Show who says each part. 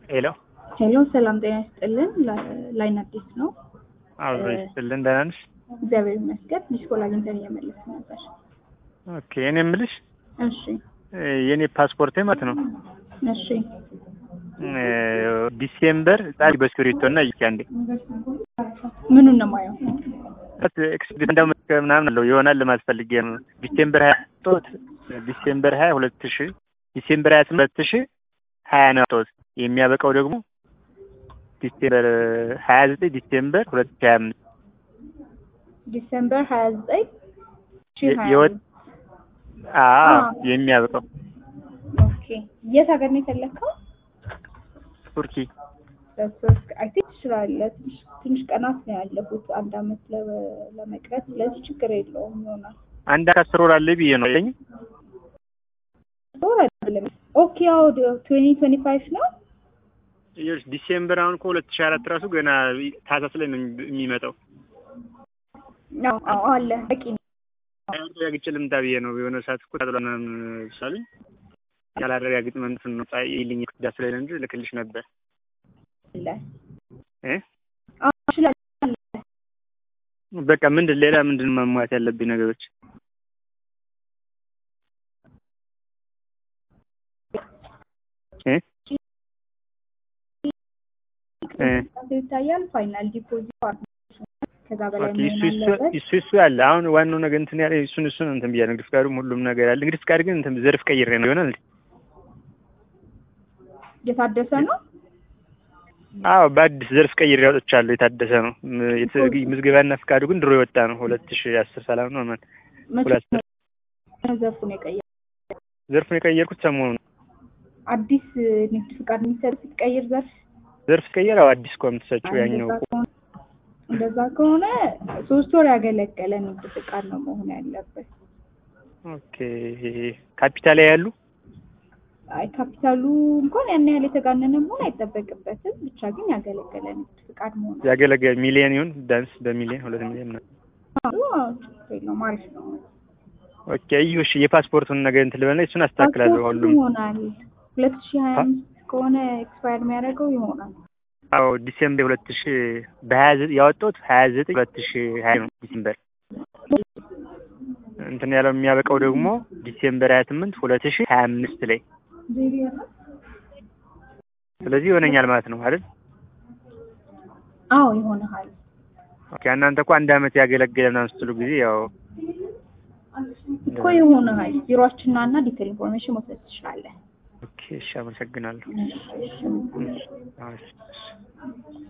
Speaker 1: ሄሎ
Speaker 2: ሄሎ ሰላም ጤና ይስጥልን። ላይን አዲስ ነው።
Speaker 1: አብሮ ይስጥልን። ደህና ነሽ?
Speaker 2: እግዚአብሔር ይመስገን። ሚስኮል አግኝተን እየመለስ ነበር።
Speaker 1: ኦኬ እኔ የምልሽ
Speaker 2: እሺ
Speaker 1: የኔ ፓስፖርቴ ማለት ነው
Speaker 2: እሺ
Speaker 1: ዲሴምበር ጻሪ በስክሪፕቶ እና ይኪ አንዴ
Speaker 2: ምኑን ነው ማየው?
Speaker 1: ኤክስፒሪየንስ እንደው ምናምን አለው ይሆናል ለማለት ፈልጌ ነው። ዲሴምበር ሀያ ጦት ዲሴምበር ሀያ ሁለት ሺ ዲሴምበር ሀያ ስምንት ሁለት ሺ ሀያ ነው ጦት የሚያበቃው ደግሞ ዲሴምበር ሀያ ዘጠኝ ዲሴምበር ሁለት ሺ ሀያ አምስት
Speaker 2: ዲሴምበር ሀያ ዘጠኝ
Speaker 1: የወጥ አዎ የሚያበቃው
Speaker 2: ኦኬ። የት ሀገር ነው የፈለግከው?
Speaker 1: ቱርኪ
Speaker 2: አይ ቲንክ ትችላለህ። ትንሽ ቀናት ነው ያለፉት አንድ አመት ለመቅረት፣ ስለዚህ ችግር የለውም ይሆናል።
Speaker 1: አንድ ከአስር ወር አለ ብዬ ነው አይደኝ
Speaker 2: ጦር አይደለም። ኦኬ ያው ትዌንቲ ትዌንቲ ፋይቭ ነው።
Speaker 1: ይኸውልሽ ዲሴምበር አሁን እኮ ሁለት ሺህ አራት ራሱ ገና ታህሳስ ላይ ነው የሚመጣው።
Speaker 2: አዎ አዎ አለ በቂ ነው።
Speaker 1: አረጋግጬ ልምጣ ብዬ ነው የሆነ ሰዓት እኮ ታጥሎ ምናምን ሳሉኝ ያላረጋግጥ መንትን ነው ይልኝ ክዳ ስለሌለ እንጂ ልክልሽ ነበር
Speaker 2: አለ
Speaker 1: እ
Speaker 2: አዎ እችላለሁ።
Speaker 1: በቃ ምንድን ሌላ ምንድን ማሟላት ያለብኝ ነገሮች እ እ
Speaker 2: ይታያል። ፋይናል ዲፖዚት ከዛ በላይ
Speaker 1: ኦኬ እሱ
Speaker 2: መሆን
Speaker 1: እሱ
Speaker 2: አለበት።
Speaker 1: እሱ እሱ አለ። አሁን ዋናው ነገር እንትን ያለ እሱን እሱን እንትን ብያለሁ። ንግድ ፍቃዱም ሁሉም ነገር አለ። ንግድ ፍቃድ ግን እንትን ዘርፍ ቀይሬ ነው ይሆናል።
Speaker 2: የታደሰ ነው።
Speaker 1: አዎ በአዲስ ዘርፍ ቀይሬ አውጥቻለሁ። የታደሰ ነው። ም- የት- ምዝገባና ፍቃዱ ግን ድሮ የወጣ ነው። ሁለት ሺህ አስር ሰላም ነው ማን ሁለት
Speaker 2: መቼ ነው ዘርፉን የቀየረ?
Speaker 1: ዘርፉን የቀየርኩት ሰሞኑን ነው።
Speaker 2: አዲስ ንግድ ፍቃድ የሚሰጥ ስትቀይር ዘርፍ
Speaker 1: ዘርፍ ቀየር አዎ አዲስ እኮ የምትሰጪው ያኛው
Speaker 2: እንደዛ ከሆነ እንደዛ ከሆነ ሶስት ወር ያገለገለ ንግድ ፍቃድ ነው መሆን ያለበት።
Speaker 1: ኦኬ ካፒታል ያሉ
Speaker 2: አይ ካፒታሉ እንኳን ያን ያህል የተጋነነ መሆን አይጠበቅበትም። ብቻ ግን ያገለገለ ንግድ ፍቃድ መሆን
Speaker 1: ያገለገለ ሚሊየን ይሁን ዳንስ በሚሊየን ሁለት ሚሊየን ነው።
Speaker 2: አለበት። ችግር የለውም አሪፍ ነው።
Speaker 1: ኦኬ እዩሽ የፓስፖርቱን ነገር እንትን ልበልና እሱን አስተካክላለሁ።
Speaker 2: ፓስፖርቱ
Speaker 1: ሁሉም
Speaker 2: ይሆናል ሁለት ሺህ ሀያ አምስት ከሆነ ኤክስፓየር የሚያደርገው ይሆናል።
Speaker 1: አዎ ዲሴምበር ሁለት ሺህ በሀያ ዘጠኝ ያወጣሁት ሀያ ዘጠኝ ሁለት ሺህ ሀያ ነው ዲሴምበር እንትን ያለው የሚያበቃው ደግሞ ዲሴምበር ሀያ ስምንት ሁለት ሺህ ሀያ አምስት ላይ ስለዚህ ይሆነኛል ማለት ነው አይደል?
Speaker 2: አዎ ይሆናል።
Speaker 1: ኦኬ እናንተ እኮ አንድ አመት ያገለገለ ምናምን ስትሉ ጊዜ ያው
Speaker 2: እኮ ይሆናል። ቢሮአችን ና እና ዲቴል ኢንፎርሜሽን መውሰድ ትችላለህ።
Speaker 1: ኦኬ እሺ አመሰግናለሁ።
Speaker 2: እሺ፣ እሺ።
Speaker 1: አዎ፣ እሺ፣ እሺ።